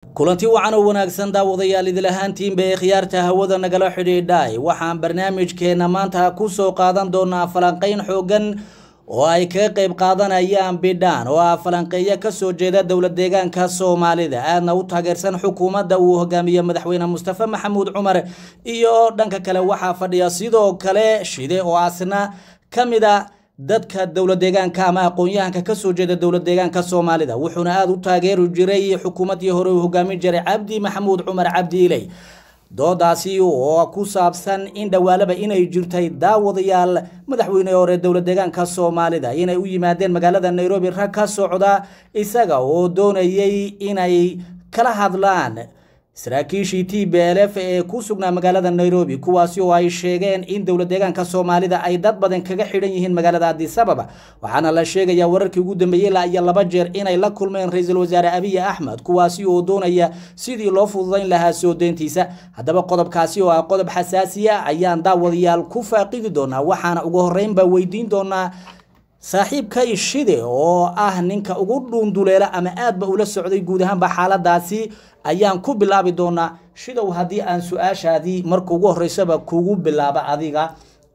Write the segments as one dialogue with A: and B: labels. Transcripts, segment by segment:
A: kulanti wacan oo wanaagsan daawadayaal idil ahaantiinba ee khiyaarta hawada nagala xidhiidhay waxaan barnaamijkeena maanta ku soo qaadan doonaa falanqeyn xoogan oo ay kaga qayb qaadanayaan bidhaan oo ah falanqeeyo kasoo jeeda dowlad deegaanka soomaalida aadna u taageersan xukuumadda uu hogaamiye madaxweyne mustafa maxamuud cumar iyo dhanka kale waxaa fadhiya sidoo kale shide oo asna ka mid a dadka dowlad deegaanka ama aqoon-yahanka kasoo jeeda dowlad deegaanka soomaalida wuxuuna aada u taageeri jiray xukuumaddii hore uu hogaamin jiray cabdi maxamuud cumar cabdi iley doodaasi oo ku saabsan in dhawaalaba inay jirtay daawadayaal madaxweyne hore dowlad deegaanka soomaalida inay u yimaadeen magaalada nairobi rag ka socda isaga oo doonayay inay kala hadlaan saraakiishii t b l f ee ku sugnaa magaalada nairobi kuwaasi oo ay sheegeen in dowlad deegaanka soomaalida ay dad badan kaga xidhan yihiin magaalada adisababa waxaana la sheegayaa wararkii ugu dambeeyey ilaa iyo laba jeer inay la kulmeen ra-iisul wasaare abiy axmed kuwaasi oo doonaya sidii loo fududayn lahaa soo deyntiisa haddaba qodobkaasi oo ah qodob xasaasiya ayaan daawadayaal ku faaqidi doonaa waxaana ugu horeynba weydiin doonaa saaxiibka ishide oo ah ninka ugu dhuunduleela ama aadba ula socday guud ahaanba xaaladaasi ayaan ku bilaabi doonaa shidow haddii aan su-aashaadii marka ugu horeysaba kugu bilaaba adiga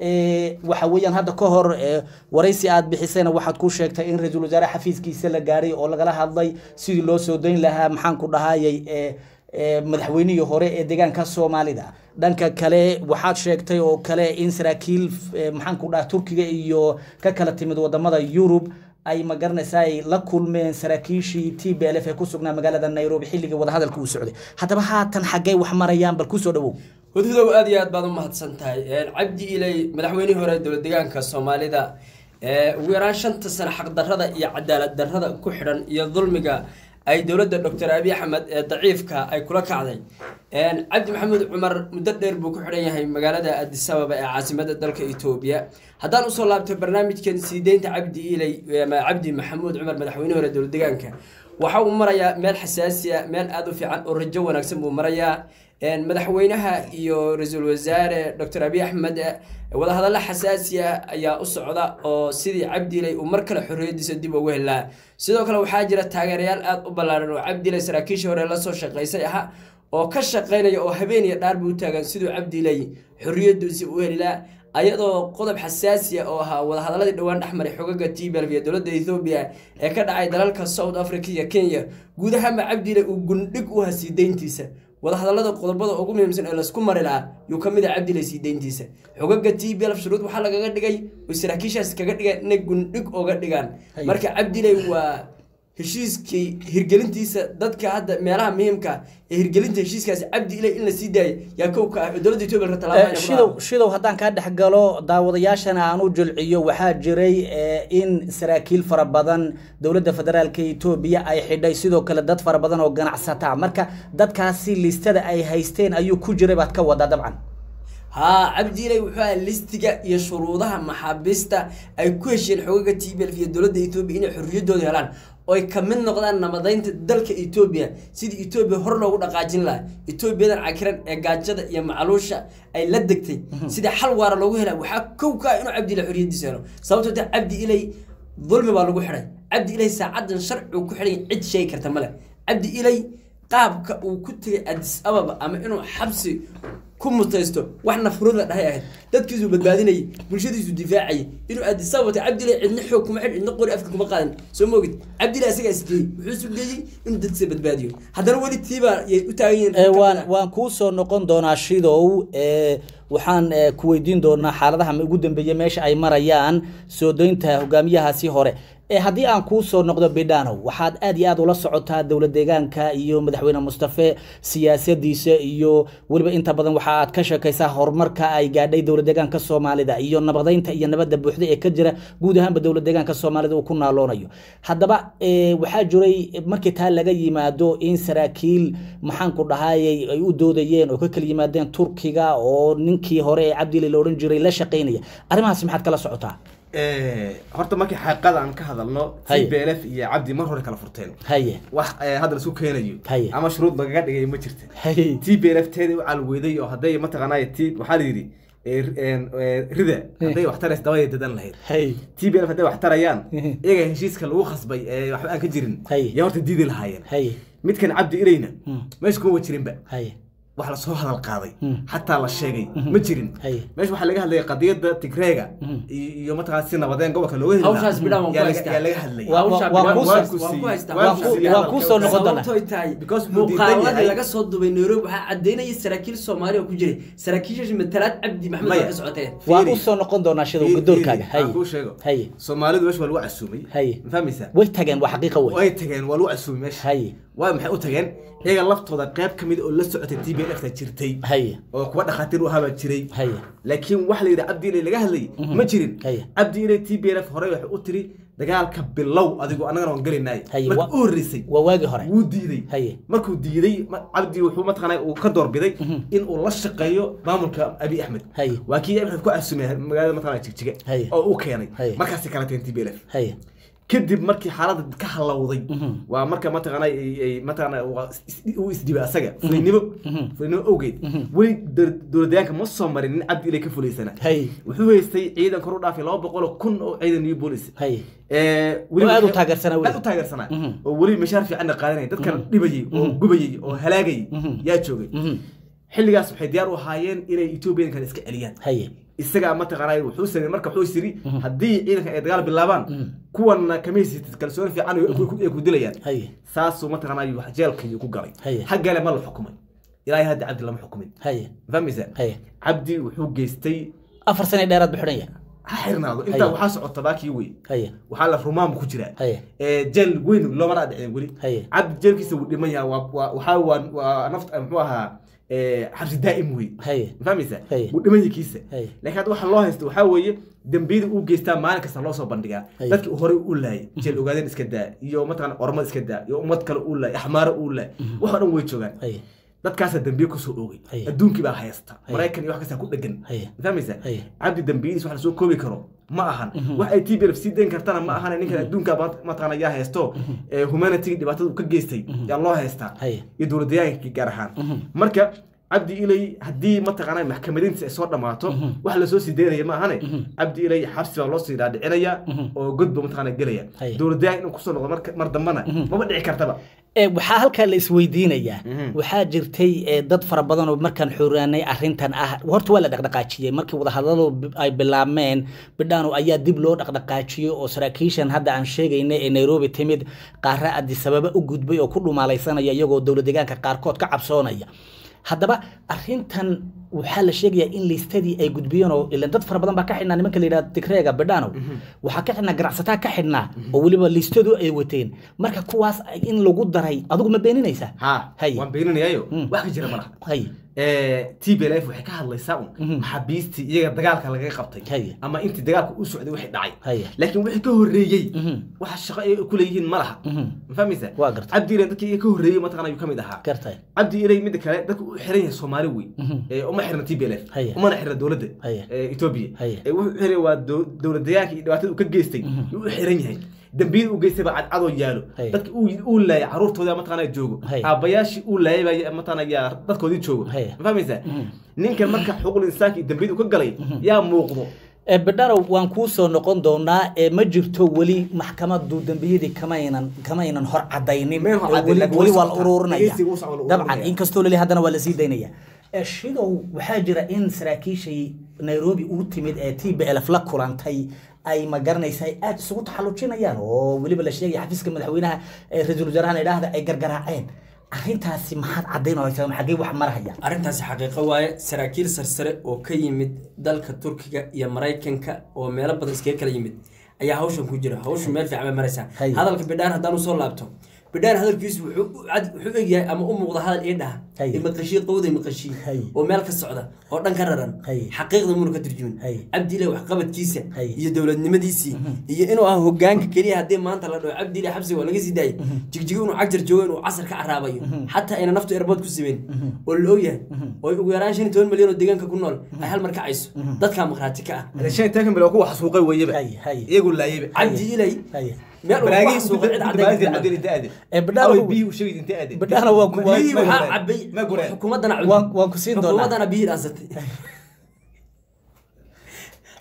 A: waxa weeyaan hadda ka hor waraysi aad bixisayna waxaad ku sheegtay in ra-iisul wasaare xafiiskiisa la gaaray oo lagala hadlay sidii loo soo dayn lahaa maxaan ku dhahayay madaxweynihii hore ee deegaanka soomaalida dhanka kale waxaad sheegtay oo kale in saraakiil maxaan ku dhaha turkiga iyo ka kala timid wadamada yurub ay magaranaysa ay la kulmeen saraakiishii t b l f ee ku sugnaa magaalada nairobi xilligii wadahadalka uu socday haddaba haatan xaggay wax marayaan bal kusoo dhawow
B: hudhudow aad iyo aad baad u mahadsan tahay cabdi iley madaxweynihii hore dowlad deegaanka soomaalida ugu yaraan shanta sano xaqdarrada iyo cadaalad darrada ku xidhan iyo dulmiga ay dowladda doctor abiy axmed ee daciifka ay kula kacday cabdi maxamuud cumar muddo dheer buu ku xidhan yahay magaalada adisababa ee caasimada dalka etoobiya haddaan usoo laabto barnaamijkan sii deynta cabdi iley ama cabdi maxamuud cumar madaxweyne hore dowlad deegaanka waxa uu marayaa meel xasaasiya meel aada u fiican oo rajo wanaagsan buu marayaa madaxweynaha iyo ra-iisul wasaare doctor abiy axmed wadahadallo xasaasiya ayaa u socda oo sidii cabdiley uu mar kale xorriyadiisa dib ugu helaa sidoo kale waxaa jira taageerayaal aada u ballaaran oo cabdiley saraakiishii hore lasoo shaqaysay ahaa oo ka shaqaynaya oo habeen iyo dhaarbu u taagan siduu cabdiley xorriyadiisa u helilaa ayadoo qodob xasaasiya oo ahaa wadahadaladii dhowaan dhexmaray xogaga tblv iyo dowladda ethoobiya ee ka dhacay dalalka south africa iyo kenya guud ahaanba cabdiley uu gundhig u hasii deyntiisa wadahadalada qodobada ugu muhiimsan ee laysku mari lahaa yuu ka mid ah cabdiley sii deyntiisa xogaga t b lf shuruud waxaa lagaga dhigay oy saraakiishaas kaga dhigeen inay gundhig oga dhigaan marka cabdiley waa heshiiskii hirgelintiisa dadka hadda meelaha muhiimka ee hirgelinta heshiiskaasi cabdi iley in la sii daayay yaa kow ka ah oo dowladda etoobiya ka
A: shidow shidow haddaan kaa dhex galo daawadayaashana aan u jilciyo waxaa jiray in saraakiil fara badan dowladda federaalka etoobiya ay xidhay sidoo kale dad fara badan oo ganacsata marka dadkaasi listada ay haysteen ayuu ku jiray baad ka wadaa dabcan
B: haa cabdiiley wuxuu aha listiga iyo shuruudaha maxaabiista ay ku hesheen xogaga t b lf iyo dowladda etoobiya inay xorriyaddooda helaan oy ka mid noqdaan nabadaynta dalka etoobiya sidii etoobiya hor loogu dhaqaajin lahaa etoobiyadan cakiran ee gaajada iyo macluusha ay la degtay sidii xal waara loogu helaa waxaa kow ka ah inuu cabdi iley xorriyaddiisa helo sababtoo ta cabdi iley dulmi baa lagu xidhay cabdi iley saacadan sharcigu ku xidhay cid sheegi karta male cabdi iley qaabka uu ku tegay adis ababa ama inuu xabsi ku mutaysto wax nafruud la dhahay ahayd dadkiisuu badbaadinayay bulshadiisu difaacayay inuu aadisababata cabdilay cidna xoog kuma xidh cidna qori afka kuma qaadan soo moogid cabdilay asagaa isgeeyey wuxuu sugeeyey inuu dadkiisa badbaadiyo haddana weli tiibaa yay u taagan yihiin
A: waan waan kuu soo noqon doonaa shidow waxaan ku weydiin doonaa xaaladaha ugu dambeeya meesha ay marayaan soo deynta hogaamiyahaasi hore haddii aan kuu soo noqdo bidhanow waxaad aad iyo aad ula socotaa dowlad deegaanka iyo madaxweyne mustafe siyaasadiisa iyo weliba inta badan waxa aad ka sheekaysaa horumarka ay gaadhay dowlad deegaanka soomaalida iyo nabadaynta iyo nabadda buuxda ee ka jira guud ahaanba dowlad deegaanka soomaalida uu ku naaloonayo haddaba waxaa jiray markii taa laga yimaado in saraakiil maxaan ku dhahayay ay u doodayeen oo ka kala yimaadeen turkiga oo ninkii hore ee cabdili la odhan jiray la shaqaynaya arrimahaasi maxaad kala socotaa
C: horta markii xaqiiqada aan ka hadalno
A: Haye.
C: t b l f iyo cabdi mar hore kala furteen
A: haye
C: wax eh, hadda laisku keenayo
A: Haye.
C: ama shuruud lagaga dhigay ma jirta
A: haye
C: t b l f teeda u calweyday oo hadday mataqaanay t waxaa la yidhi ee, een, ee, rida hadday wax taraysa dabada dadan lahayd
A: hay
C: t b l hadday wax tarayaan
A: Mhm.
C: iyaga heshiiska lagu khasbay ee waxba aan ka jirin
A: Hay.
C: yaa horta diidi lahaayeen
A: hay
C: midkan cabdi ilayna
A: Mm.
C: meesha kuma jirinba
A: hay
C: wax lasoo hadal qaaday
A: Mm.
C: xataa la sheegay ma jirin
A: Hay.
C: meesha waxaa laga hadlayay qadiyada tigreega
A: Mhm.
C: iyo iyo mataqaana si nabadeen gobolka looga heli lahaa.
B: Hawshaas bidhaan waan ku
C: yaa laga-
B: haystaa.
C: yaa laga hadlayay
A: Waa-
B: Hawsha
A: waa
B: bidhaan
A: ku-
B: waan
C: waa
B: ku
C: ku-
B: haystaa.
C: waa
A: ku-
C: ku-
A: waa ku soo noqon doonaa.
B: sababtooy tahay
C: Because wuu diidan
B: muuqaaladii
C: yahay.
B: laga soo dubay nairobi waxaa cadeynaya saraakiil soomaali oo ku jiray saraakiishaasi matalaad cabdi maxmed
C: Maya.
B: waa ka socotee
A: waan
C: Fiiri.
A: u soo noqon doonaa shidow
C: Fiiri,
A: gudoorkaaga
C: fiiri,
A: hay
C: aan kuu sheego
A: hay
C: soomaalidu meesha waa lagu casuumay
A: Hay.
C: ma fahmaysaa
A: way tageen waa xaqiiqa wey
C: way tageen waa lagu casuumay meesha
A: hay
C: waa maxay u tageen iyaga laftooda qayb ka mid oo la socotay t b l ta jirtay
A: hay
C: oo kuwa dhakhaatiir u ahaabaa jiray
A: hay
C: laakiin waxa la yidhi cabdi ilay laga hadlayay ma jirin
A: Haya.
C: cabdi ilay t b l f hore waxay u tiri dagaalka bilow adigu annagana waan gelinay
A: Haya,
C: marka
A: wa-
C: u horreysay
A: waa waagii hore
C: wuu diiday
A: Haya.
C: markuu diiday ma- cabdi wuxuu mataqaanaa uu ka doorbiday in uu la shaqeeyo maamulka abi axmed
A: Haya.
C: waa kii abi axmed ku casuumay magaalada mataqaanaa jigjiga
A: Haya.
C: oo u keenay
A: Haya.
C: markaasi kala tageen t b l f
A: hay
C: kadib markii xaaladda ka halowday
A: Mhm.
C: waa marka mataqaana ay- ay- mataqaana waa is- is- uu isdibay asaga fulinimo fulinimo awgeed weli dowlad- dowladyaanka ma soo marin nin cabdi ilay ka fulaysana
A: hay
C: wuxuu haystay ciidan kor u dhaafay laba boqol oo kun oo ciidan iyo boolis
A: hay
C: ee
A: Oo aad u
C: waxay-
A: taageersanaa weli.
C: aad u taageersanaa
A: Mhm.
C: oo weli mashaar fiicanna qaadanaya dadkan dhibayay oo gubayay oo halaagayay
A: Mhm.
C: yaa joogay
A: Mhm.
C: xilligaas waxay diyaar u ahaayeen inay etoobiyankan iska celiyaan
A: hay
C: isagaa mataqaanaa wuxuu sameeyey marka wuxuu yiri haddii ciidanka ay dagaal bilaabaan kuwanna kamaysitid kalsooni fiican ay ku- ay ku dilayaan
A: hay
C: saasuu mataqaanaa wax jeelkii ku galay
A: Haya.
C: haggale ma la xukumay ilaahay hadda cabdi lama xukumin
A: hay
C: ma fahmaysaa
A: hay
C: cabdi wuxuu geystay
A: afar sane dheeraad bu xidhan yahay
C: ha xirnaado
A: Haya.
C: intaa waxaa socota baakii wey
A: hay
C: waxaa la rumaam ku jiraa
A: Haya.
C: ee jeel weyn loomana dhicin weli
A: Haya.
C: cabdi jeelkiisa wuu dhiman yahay waa- waa- waxaa waa waa naft muxuu ahaa ee, xabsi daa'im wey
A: hay
C: ma fahmaysaa
A: Haya.
C: wuu dhiman yahay kiisa
A: Haya.
C: laakiin hadda waxa loo haysta waxaa weeye dembiyada uu geystaa maalin kasta loo soo bandhigaa
A: Haya.
C: dadkii uu horey u laayay jeel ogaadeen iska daa iyo mataqana ormad iska daa iyo ummad kale uu laayay axmaaro uu laayay wax oo dhan way joogaan
A: hay
C: dadkaasaa dambiye kusoo oogay
A: Haya.
C: adduunkii baa haysta
A: Haya.
C: maraykan iyo wax kastaa ku dhegan
A: Haya.
C: ma fahmaysaa
A: Haya.
C: cabdi dambiyadiis wax lasoo koobi karo ma ahan wax ay t b f sii dayn kartana ma ahan ninkan adduunka ma- mataqaana yaa haysto ee humanity dhibaatada uu ka geystay yaa loo haystaa
A: Haya.
C: iyo dowladayaankii gaar ahaan marka cabdi ilay haddii mataqaana maxkamadiintiisa ay soo dhammaato wax lasoo sii daynaya ma ahane cabdi ilay xabsi baa loo sii dhaadhicinaya oo godba mataqaana gelaya
A: Haya.
C: dowladayaan inuu kusoo noqdo marka- mar dambana maba dhici kartaba
A: Ee, waxaa halkaa la isweydiinayaa
C: Mhm.
A: waxaa jirtay ee, dad fara badan oo markaan xuraanay arrintan ah horta waa la dhaqdhaqaajiyey markii wadahadaladu bi- ay bilaabmeen bidhaano ayaa dib loo dhaqdhaqaajiyey oo saraakiishan hadda aan sheegayna ee nairobi timid qaara adisababa u gudbay oo ku dhumaalaysanaya iyagoo dowlad deegaanka qaarkood ka cabsoonaya haddaba arrintan waxaa la sheegayaa in liistadii ay gudbiyeen oo ilan dad fara badan baa ka xidhnaa nimanka la yidhahdo tigreega bidhaano waxaa ka xidhnaa ganacsataa ka xidhnaa oo weliba liistadu ay wateen marka kuwaas in lagu daray adigu ma beeninaysaa
C: ha
A: Haya.
C: waan beeninayaayo
A: Mm.
C: wax ka jira malaha
A: hay
C: t b l f waxay ka hadlaysaa un maxaabiistii iyaga dagaalka lagaga qabtay
A: Haya.
C: ama intii dagaalka u socday wixii dhacay
A: Haya.
C: laakiin wixii ka horreeyey
A: Mhm.
C: waxa shaqo ay ku leeyihiin ma laha
A: Mhm.
C: ma fahmaysaa
A: Waa gartay.
C: cabdi ilay dadkii iyaga ka horreeyey mataqana ayuu ka mid ahaa
A: gartay
C: cabdi ilay midda kale dadka u xiran yahay soomaali wey
A: Mhm.
C: ee uma xirna t b l f
A: Haya.
C: umana xirna dowladda
A: Haya.
C: ee etoobiya
A: Haya.
C: ee wuxuu xiray waa dow- dowladdayaanka iyo dhibaatada uu ka geystay yuu u xiran yahay dambiyada uu geystay baa cadcadoo yaalo
A: Haya.
C: dadka uu uu laayay caruurtooda mataqana joogo
A: Haya.
C: aabbayaashii uu laayay baa mataqana yaa dadkoodii joogo
A: Haya.
C: ma fahmaysaa ninkan marka xuquuqul insaanka iyo dambiyada uu ka galay yaa muuqdo
A: Ee, bidhano waan kuu soo noqon doonaa ee ma jirto weli maxkamadu dembiyadii kamaynan kamaynan hor cadaynin
C: Mayn hor
A: Ee,
C: caddayn,
A: weli
C: laakiin
A: weli
C: way
A: waa la
C: socotaa.
A: ururinaya
C: Dhegeysiga wuu socdaa, la
A: dabcan
C: ururinaya.
A: inkastoo leli haddana waa lasii daynaya Ee, shidow waxaa jira in saraakiishii nairobi uu timid ee t b lf la kulantay ay ma garanaysa ay aada isugu taxallujinayaan oo weliba la sheegaya xafiiska madaxweynaha ee ra-iisul wasaarahan idhaahda ay gargaraaceen arrintaasi maxaad caddaynaysaa xaggee wax marhaya
B: arrintaasi xaqiiqo waaye saraakiil sarsare oo ka yimid dalka turkiga iyo maraykanka oo meelo badan iskaga kala yimid ayaa hawshan ku jira hawshu meel fiican bay maraysaa
A: Hay.
B: hadalka bidhaan haddaan usoo laabto bidhaan hadalkiisu wuxuu u cad- wuxuu egyahay ama u muuqda hadal ii dhaha
A: Hay.
B: imaqashii qowda imaqashii
A: Hay.
B: oo meel ka socda oo dhan ka raran
A: Hay.
B: xaqiiqda muuna ka turjumin
A: Hay.
B: cabdile waxqabadkiisa
A: Hay.
B: iyo dowladnimadiisii iyo inuu ah hogaanka keliya haddii maanta la dhaho cabdile xabsiga waa laga sii daayay jigjigo inuu cagjar joogo inuu casar ka caraabayo xataa ayna naftu erbood ku simeyn oo la ogyahay oo ugu yaraan shan iyo toban milyan oo deegaanka ku nool ay hal mar kacayso dadkaa markhaati ka ah
C: shan iyo tobanka bilood kuwa xasuuqay weeyaba
A: Haya, haya.
C: iyagu laayayba
B: cabdi ilay
A: Haya.
B: meel uu ku xasuuqay cid caddayn karta ma-
A: Ee, bidhaan-
C: biyihii u sheegay intee aadeen
A: bidhaan waa ku- waa-
B: biyihii
C: ma
B: waxaa
C: gureen.
B: cabay
C: ma gureen
B: xukuumaddana
A: Waan- waan ku siin doonaa.
B: xukuumaddana biyihii dhaansatay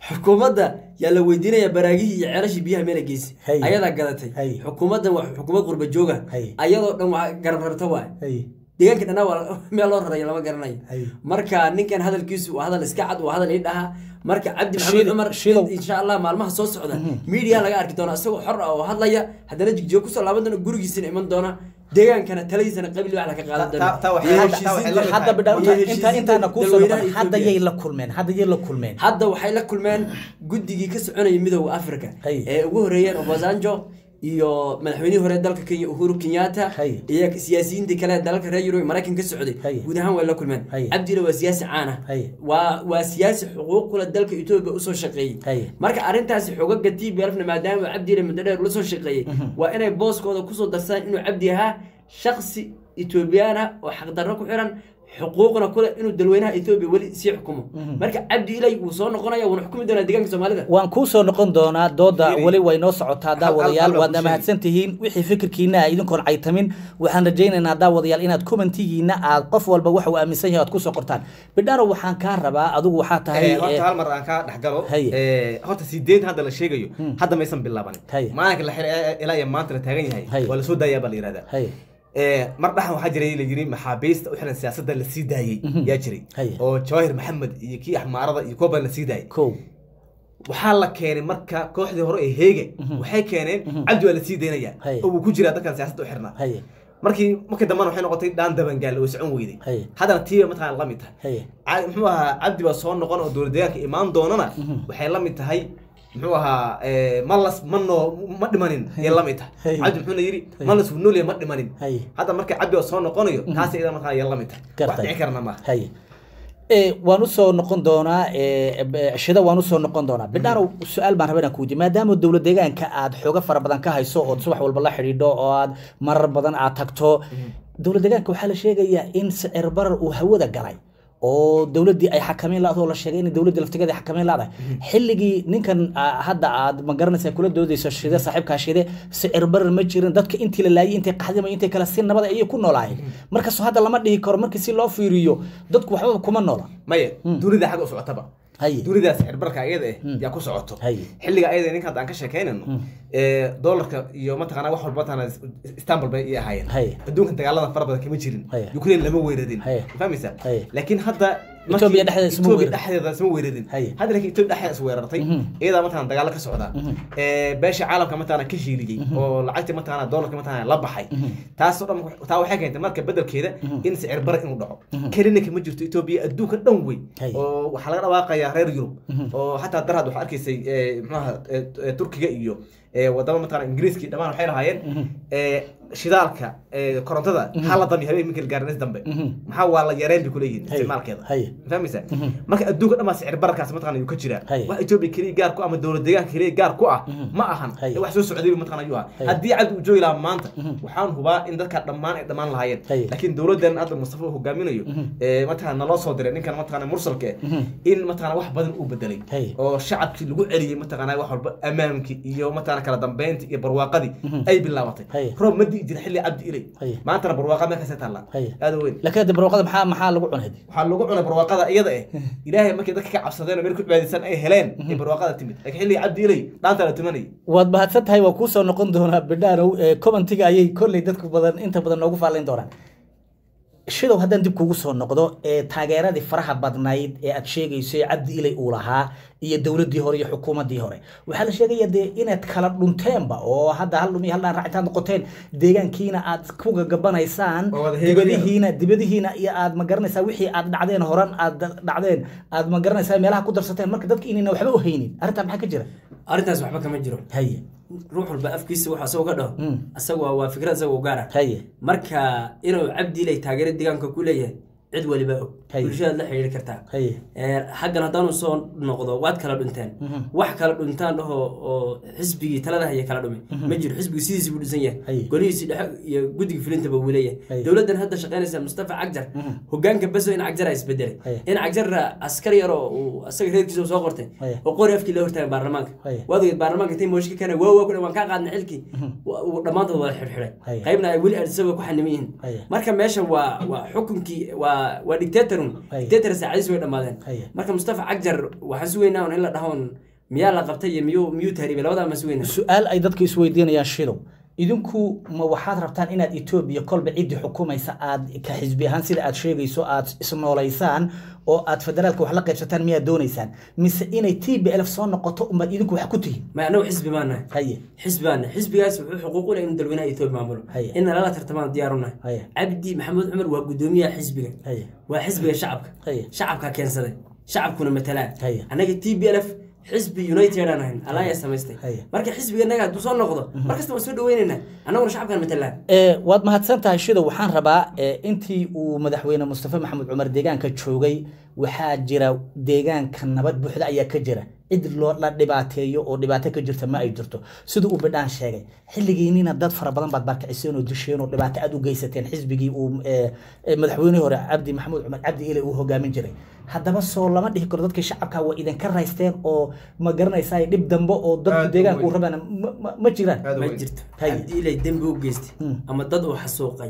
B: xukuumadda yaa la weydiinaya baraagihii iyo ceelashii biyaha meela geysi
A: Hay.
B: ayadaa gadatay
A: Hay.
B: xukuumaddan waa xukuumad qurba jooga
A: Hay.
B: ayadoo dhan waa garab rarta waay
A: Hay.
B: deegaanka dhanaa waa meel loo rarayo lama garanayo
A: Hay.
B: marka ninkan hadalkiisu waa hadal iska cad waa hadal ii dhaha marka cabdi maxamed
A: Shido-
B: cumar
A: shidow.
B: insha allah maalmaha soo socda media laga arki doona isagoo xor ah oo hadlaya haddana jigjigo kusoo laaban doona gurigiisana iman doona deegaankana taladiisana qabil wax laga qaadan
C: Ta- ta- ta
B: doona
C: waxay-
B: Iyo
C: ta- ta waxay
B: heshiisiinta-
C: la mid
A: hadda bidha
B: iyo
A: inta
B: heshiisiinta
A: intaana kuusoo
B: dadweynaha
A: noqon hadda
B: Ethiopia.
A: yay la kulmeen hadda yay la kulmeen
B: hadda waxay la kulmeen guddigii ka soconayay midooda africa
A: Hay.
B: ee ugu horeeyeen obasanjo iyo madaxweynihii hore dalka kenya uhuru kenyatta
A: Hay.
B: iyo siyaasiyiintii kale ee dalalka reer yurub maraykan ka socday
A: Hay.
B: guud ahaan way la kulmeen
A: Hay.
B: cabdile waa siyaasi caan ah
A: Hay.
B: waa waa siyaasi xuquuq kule dalka etoobiya usoo shaqeeyey
A: Hay.
B: marka arrintaasi xogaga t b lfna maadaama cabdile muddo dheer ula soo shaqeeyey waa inay booskooda kusoo darsadaan inuu cabdi ahaa shaksi etoobiyaan ah oo xaqdarro ku xiran xuquuqna kule inuu dalweynaha etoobiya weli sii xukumo marka cabdi ilay wuu soo noqonaya wuuna xukumi doonaa deegaanka soomaalida
A: waan kuu soo noqon doonaa dooda
C: Yiri.
A: weli way noo socotaa daawadayaal
C: hal- hal-
A: waadna
C: hal-
A: mahadsan tihiin wixii fikirkiina ah idinkoon caytamin waxaan rajaynaynaa daawadayaal inaad commentigiina aad qof walba waxa uu aaminsan yahay aad kusoo qortaan bidhano waxaan kaa rabaa adigu waxaa tahay
C: Eh, horta
A: eh,
C: hal mar aan ka dhex galo
A: Haye.
C: Eh, horta sideed hadda la sheegayo hadda maysan bilaabanin
A: Haye.
C: maalinka la xir ilaa iyo maanta la taagan yahay
A: Haye.
C: waa lasoo daayaa baa la yihahdaa
A: hay
C: Eh, mar dhaxan waxaa jiray la yiri maxaabiista u xiran siyaasadda la sii daayey yaa jiray
A: Haye.
C: oo jawaahir maxamed iyo kii axmaarada iyo kuwa badan la sii daayey
A: kow
C: waxaa la keenay marka kooxdii hore ee heege waxay keeneen cabdi waa la sii daynayaa
A: Haye.
C: oo uu ku jiraa dadkan siyaasadda u xirnaa
A: hay
C: markii markii dambena waxay noqotay dhaan dabangaal oo socon weyday
A: Haye.
C: haddana tiiba mataqaan la mid tahay
A: hay
C: Ca- muxuu ahaa cabdi baa soo noqon oo dowlad deegaanka imaan doonana waxay la mid tahay muxuu ahaa eh, malas ma noo ma dhimanin ayay la mid tahay
A: Hey.
C: cabdi muxuuna yidhi malas wuu noolyahay ma dhimanin
A: Hey.
C: hadda marka cabdi oo soo noqonayo taas iyada markaa ayay la mid tahay wax
A: Gartay.
C: dhici karana maaha
A: hay Eh, waan usoo noqon doonaa eh, b- shida waan usoo noqon doonaa bidhaano su-aal baan rabaa inaan ku weydiiyo maadaama dowlad deegaanka aad xoogo fara badan ka hayso ood subax walba la xidhiidho oo aad marar badan aad tagto dowlad deegaanka waxaa la sheegayaa in sicir barar uu hawada galay oo dowladdii ay xakameyn la-doo la sheegay in dowladdii laftigeeda ay xakameyn la-dahay xilligii ninkan ah, hadda aad ma garanaysa kula doodayso shide saaxiibkaa shide sicir barar ma jirin dadka intii la laayay intay qaxdima intay kale si nabad ayay ku noolaayeen markaasoo hadda lama dhihi karo markii si loo fiiriyo dadku waxbaba kuma noola
C: maya dunida xagga u socotaba
A: Haye.
C: dunidaas cirbarka ayada eh yaa ku socoto
A: Haye.
C: xilliga ayada ninka hadda aan ka sheekaynayno ee, doolarka iyo mataqaana wax walba mataqaana istanbul bay i ahaayeen
A: Haye.
C: adduunka dagaalada fara badan kama jirin
A: Haye.
C: ukraine lama weerarin
A: Haye.
C: ma fahmaysaa
A: Haye.
C: laakiin hadda
A: Ethiopia dhexdeeda isma
C: Ethiopia
A: weerarin.
C: dhexdeeda isma weerarin
A: Haye.
C: hadda laakiin Ethiopia dhexdeeda is weerartay iyadaa mataqaana dagaalo ka socda ee, beesha caalamka mataqaana ka shiiliyey oo lacagta mataqaana doolarka mataqaana la baxay taasoo dhan taa waxay keentay marka bedelkeeda in sicir bara inuu dhaco kelina kama jirto Ethiopia adduunka dhan wey
A: Haye.
C: oo waxaa laga dhawaaqayaa reer yurub oo xataa darhad waxaa arkaysay ee, muxuaha ee, ee, turkiga iyo ee, wadamo mataqaana ingiriiskii dhammaan waxay lahaayeen ee, shidaalka ee, korontada hala dami habeen minka gaarnes dambe maxaa waa la yareen bay kuleeyihiin
A: Haye.
C: isticmaalkeeda
A: Haye.
C: Ma fahmaysaa marka adduunka dhan baa sicir bararkaas mataqaana ayuu ka jiraa
A: Haye.
C: wax etoobiya keliya gaar ku ah ama dowlad deegaanka keliya gaar ku ah ma ahan
A: Haye.
C: ee wax soo socday mataqaana ayuu ahaa
A: Haye.
C: haddii cabdi uu joogi lahaa maanta waxaan hubaa in dadka dhammaan ay dhammaan lahaayeen
A: Haye.
C: laakiin dowladdan hadda mustafa uu hogaaminayo ee, mataqaana naloo soo diray ninkan mataqaana mursalka eh, in mataqaana wax badan uu bedelay
A: Haye.
C: oo shacabkii lagu celiyey mataqaana wax walba amaankii iyo mataqaana kala dambeyntii iyo barwaaqadii ay bilaabatay
A: Haye.
C: roob ma di'i jira xilli cabdi ilay
A: Haye.
C: maantana barwaaqa meelkaasay taallaa
A: Haye.
C: aada weyn
A: laakiin hadda barwaaqada maxaa maxaa lagu cunay
C: waxaa lagu cunay barwaaqada iyada eh ilaahay markii dadka ka cabsadeen oo meel ku cibaadaysan ay heleen ay barwaaqada timid laakiin xilligii cabdi ilay dhaanta la tumanayay
A: waad mahadsan tahay waa kuusoo noqon doonaa bidhaanow ee commentiga ayay kolley dadku badan inta badan noogu faalayn doonaan shidow haddaan dib kugu soo noqdo ee taageeradii faraha badnayd ee aad sheegayso ee cabdi ilay uu lahaa iyo dowladdii hore iyo xukuumaddii hore waxaa la sheegaya dee inaad kala dhunteenba oo hadda hal dhumi hal dhaan raac intaad noqoteen deegaankiina aad ku gagabanaysaan
C: Oo wada heeganayaan.
A: dibadihiina dibadihiina iyo aad ma garanaysaa wixii aad dhacdeen horan aad dhacdeen aad ma garanaysaa meelaha ku darsateen marka dadka inayna waxba u haynin arrintaa maxaa ka jira
B: arrintaas waxba kama jiro
A: haye
B: ruux walba afkiisa waxa asagoo ka dhaho asaga waa waa fikrad asagoo gaara
A: haye
B: marka inuu cabdi ilay taageero deegaanka ku leeyahay cid waliba og
A: Haye.
B: bulshadaad la xidhiiri kartaa
A: haye
B: Ee, xaggan haddaanu soo noqdo waad kala dhunteen wax kala dhuntaan dhaho oo xisbigii talada haya kala dhumay ma jiro xisbigu sidiisi buu dhisan yahay
A: Haye.
B: golihiisii dhexe iyo guddiga fulintaba wuu leeyahay
A: Haye.
B: dowladdan hadda shaqaynaysa mustafa cagjar hogaanka beso in cagjar a isbedelay
A: Haye.
B: in cagjarra askar yar oo uu asaga reerkiisa uu soo qortay
A: Haye.
B: oo qori afkii la hortaagay baarlamaanka
A: Haye.
B: waad ogeed baarlamaanka intay mooshka kana waa waa ku waan kaa qaadna xilkii wa- uu dhammaantood wada xidhxidhay
A: Haye.
B: qaybna ay weli arsaba ku xaniman yihiin
A: Haye.
B: marka meesha waa waa xukunkii waa waa waa dictatorun
A: Haye.
B: dictator saacadiis way dhammaadeen
A: Haye.
B: marka mustafa cagjar waxaan sugaynaa un in la dhahoon miyaa la qabtay iyo miyuu miyuu tahriibay labadaa ma sugaynaa
A: su-aal ay dadka isweydiinayaan shidow idinku ma waxaad rabtaan inaad etoobiya kolba ciddii xukumaysa aad ka xisbi ahaan sida aad sheegayso aad isnoolaysaan oo aad federaalka wax la qaybsataan miyaad doonaysaan mise inay t b lf soo noqoto umaad idinku wax ku tihiin
B: ma anagu xisbi baan nahay
A: haye
B: xisbi baan nahay xisbigaas wuxuu xuquuq u leh inuu dalweynaha etoobiya maamulo
A: Haye.
B: in lala tartamaan diyaar u nahay
A: Haye.
B: cabdi maxamuud cumar waa gudoomiyaha xisbiga
A: Haye.
B: waa xisbiga shacabka
A: Haye.
B: shacabkaa keensaday shacabkuna matalaan
A: Haye.
B: annaga t b lf xisbi united aan ahayn alliance samaystay
A: Haye.
B: marka xisbiga naga hadduu soo noqdo markasta waan soo dhaweynaynaa annaguna shacabkaan matalaan
A: Ee, waad mahadsan tahay shidow waxaan rabaa ee, intii uu madaxweyne mustafa maxamed cumar deegaanka joogay waxaa jira deegaanka nabad buuxda ayaa ka jira cid loo la dhibaateeyo oo dhibaato ka jirta ma ay jirto sida uu bidhaan sheegay xilligiinina dad fara badan baad barkiciseen oo disheen oo dhibaato aad u geysateen xisbigii uu ee, ee, madaxweynihii hore cabdi maxamuud cumar cabdi ile uu hogaamin jiray haddaba soo lama dhihi karo dadkii shacabka waa idinka raysteen oo ma garanaysaa dhib dambe oo dadku
C: Aad u
A: deegaanka uu
C: weyn.
A: rabaan ma- ma- ma jiraan
C: Aad u
B: ma
C: weyn.
B: jirto
A: Haye.
B: cabdi ilay dembi u geystay
A: Mm.
B: ama dad uu xasuuqay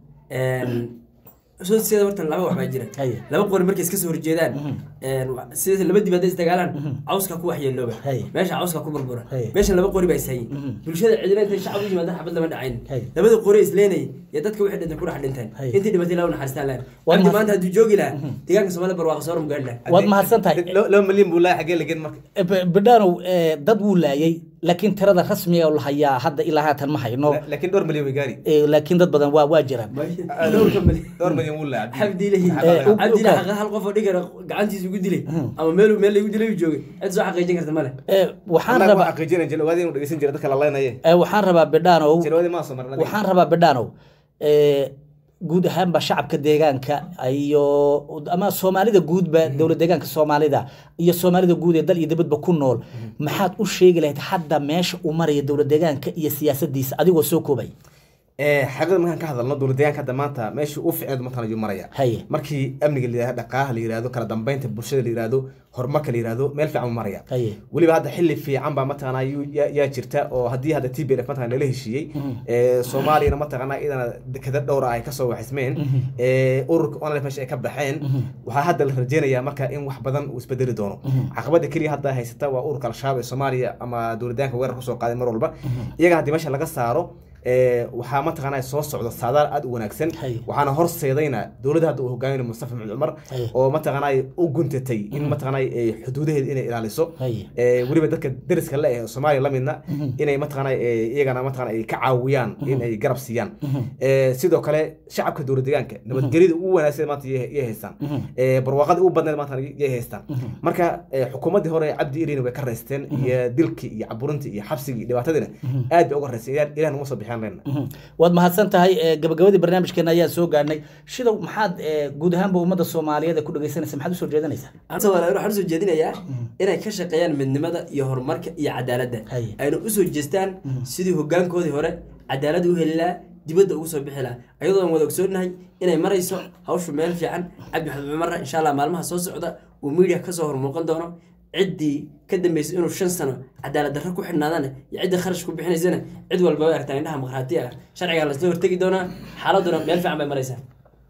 B: soo sida horta laba wax baa jira
A: Haye.
B: laba qori markay iska soo horjeedaan wa- sida laba dib hadday isdagaalaan cawska ku waxyeelooba
A: Haye.
B: meesha cawska ku burbura
A: Haye.
B: meeshan laba qori baa ishayin bulshada cidina intay shacab u yimaadaan xabad lama dhacayn
A: Haye.
B: labada qori isleenay iyo dadka wixii dhintay ku dhex dhinteen
A: Haye.
B: intii dhimatay laa u naxariistaan lahayn
A: Waad
B: cabdi
A: mahad-
B: maanta hadduu joogi lahaa deegaanka soomaalida barwaaqo soo gaadhi lahaa
A: waad mahadsan tahay
C: laba laba milyan buu lahaa xaggee lagen marka
A: B- bidhaanow ee, dad wuu laayay laakiin tirada rasmiga oo la hayaa hadda ilaa haatan ma hayno
C: La- laakiin dhowr milyan way gaari
A: Ee, laakiin dad badan waa waa jiraan
B: dhowrka mali
C: dhowr milyan wuu lahaa
B: cabdi ilahi
A: Eh, u-
B: cabdi
A: u-
B: ilahi xaqa hal qof oo dhigara gacantiisa ugu dilay ama meel meel lagu dilay uu joogay cid soo xaqiijin karta male
A: Ee, waxaan
C: annaga waa
A: rabaa
C: xaqiijinay jalwaadi inuu dhegeysan jira dadka la leynaye
A: ee, waxaan rabaa bidhaanow
C: jalwaadi maa soo marnay
A: waxaan rabaa bidhaanow ee, guud ahaanba shacabka deegaanka iyo ama soomaalida guudba dowlad deegaanka soomaalida iyo soomaalida guud ee dal iyo dibadba ku nool maxaad u sheegi lahayd hadda meesha uu maraya dowlad deegaanka iyo siyaasadiisa adigoo soo koobay
C: xaqiiqda markaan ka hadalno dowlad deegaanka hadda maanta meesha u ficneed mataan ayuu maraya
A: Haye.
C: markii amniga la yihahdo dhaqaalaha la yihahdo kala dambeynta bulshada la yihahdo horumarka la yihahdo meel fiican u maraya
A: Haye.
C: weliba hadda xilli fiican baa mataqaanaa yuu- yaa yaa jirta oo haddii hadda t b f mataqana lala heshiiyey ee, soomaaliyana mataqaanaa idana dekada dhowra ay kasoo waxismeen ee, ururka online meesha ay ka baxeen waxaa hadda la rajeynayaa marka in wax badan uu isbedeli doono caqabada keliya hadda haysata waa ururka al-shabaab ee soomaaliya ama dowlad deegaanka weerar kusoo qaaday mar walba iyaga haddii meesha laga saaro ee, waxaa mataqaanaa soo socda saadaal aad u wanaagsan
A: Haye.
C: waxaana horseedayna dowladda hadda uu hogaaminayo mustafa maxamed cumar
A: Haye.
C: oo mataqaanaa u guntatay in mataqaanaa ee, xuduudaheeda inay ilaaliso
A: Haye.
C: ee, weliba dadka deriska le ee soomaaliya la midna inay mataqaanaa ee, iyagana mataqaanaa ay ka caawiyaan in ay garab siiyaan Ee, sidoo kale shacabka dowlad deegaanka nabadgelyada ugu wanaagsan maanta iyay iyay haystaan Ee, barwaaqada ugu badneed maanta iyay haystaan marka ee, xukuumaddii hore cabdi irina way ka raysteen iyo dilkii iyo caburintii iyo xabsigii iyo dhibaatadiina aad bay uga raysteen Ilaah- ilaah numa soo bixiyaan leenna
A: waad mahadsan tahay ee, gabagabadii barnaamijkeena ayaan soo gaadhnay shidow maxaad ee, guud ahaanba ummadda soomaaliyeed ee ku dhegeysanaysa maxaad usoo jeedanaysaa
B: soomaaliyeed waxaan usoo jeedinayaa inay ka shaqeeyaan midnimada iyo horumarka iyo cadaaladda
A: Haye.
B: ayna usoo jeestaan sidii hogaankoodii hore cadaalad u heli lahaa dibadda ugu soo bixi lahaa ayadoo aan wada ogsoonahay inay marayso hawshu meel fiican cabdi maxamed cumarra insha allah maalmaha soo socda uu media kasoo hormuuqan doono ciddii ka dambeysay inuu shan sano cadaalad darro ku xidhnaadana iyo ciddii kharash ku bixinaysana cid walba way aragtaa indhaha maqhraati ah sharcigaa lasla hortegi doonaa xaaladuna meel fiican bay maraysaa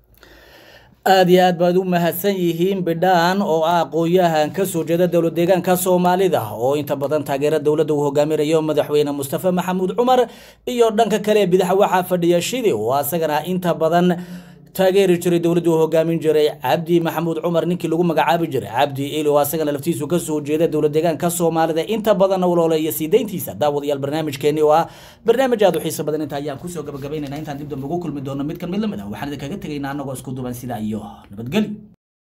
A: aad iyo aad baad u mahadsan yihiin bidhaan oo ah aqoon-yahan ka soo jeeda dowlad deegaanka soomaalida oo inta badan taageera dowladda uu hogaaminayo madaxweyne mustafa maxamuud cumar iyo dhanka kale ee bidaxa waxaa fadhiya shidi oo asagana inta badan taageeri jiray dowladda uu hogaamin jiray cabdi maxamuud cumar ninkii lagu magacaabi jiray cabdi ili oo asagana laftiisu ka soo jeeda dowlad deegaanka soomaalida inta badanna walooleeya sii dayntiisa daawadayaal barnaamijkeeni oo ah barnaamij aad u xiiso badan inta ayaan kusoo gabagabaynayna intaan dib dambe ugu kulmi doono mid kan mid lamid ah waxaan idinkaga tegaynaa annagoo isku duban sidaa iyo nabadgelyo